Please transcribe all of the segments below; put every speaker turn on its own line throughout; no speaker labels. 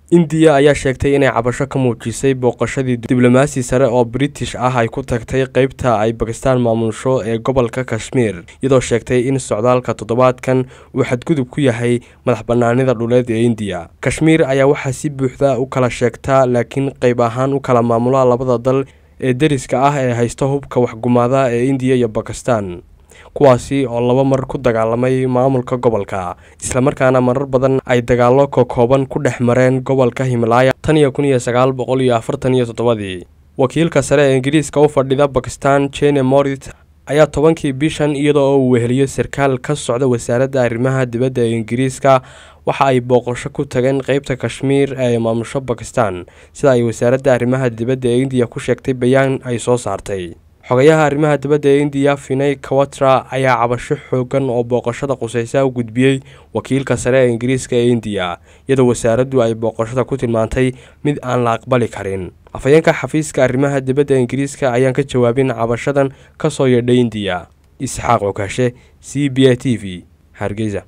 indiya ayaa sheegtay inay cabasho ka muujisay booqashadii diblomaasi sare oo british ah ay ku tagtay qeybta ay bakistaan maamusho ee gobolka kashmiir iyadoo sheegtay in socdaalka toddobaadkan uu xadgudub ku yahay madax banaanida dhuleed ee indiya kashmiir ayaa waxaa si buuxda u kala sheegtaa laakiin qeyb ahaan u kala maamula labada dal ee deriska ah ee haysta hubka waxgumaada ee indiya iyo bakistan kuwaasi oo laba mar ku dagaalamay maamulka gobolka islamarkaana marar badan ay dagaallo kokooban ku dhex mareen gobolka himalaya tan iyo kun iyo sagaal boqol iyo afartan iyo toddobadii wakiilka sare ee ingiriiska u fadhida bakistan jene morit ayaa tobankii bishan iyadoo oo uu weheliyo sarkaal ka socda wasaaradda arrimaha dibadda ee ingiriiska waxa ay booqasho ku tageen qeybta kashmiir ee maamusho bakistan sida ay wasaaradda arrimaha dibadda ee indiya ku sheegtay bayaan ay soo saartay xogayaha arrimaha dibadda ee indiya finay kawatra ayaa cabasho xoogan oo booqashada quseysa u gudbiyey wakiilka sare ee ingiriiska ee indiya iyadoo wasaaraddu ay booqashada ku tilmaantay mid aan la aqbali karin afhayeenka xafiiska arrimaha dibadda ee ingiriiska ayaan ka jawaabin cabashadan ka soo yeedhay indiya isxaaq cukaashe c b a t v hargeysa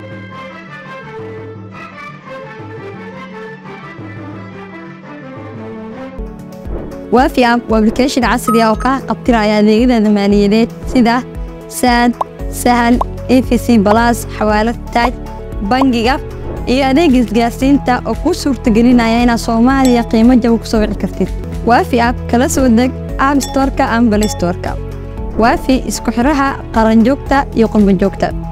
waafi app waa application casri ah oo kaa qabtiraya adeegyada maaliyadeed sida saad sahal efc balas xawaalad taaj bangiga iyo adeega isgaarsiinta oo kuu suurtagelinaya inaad soomaaliya qiimo jaba ku soo wici kartid waafi app kala soo deg app storka ama balay storka waafi isku xidhaha qaranjoogta iyo qurbanjoogta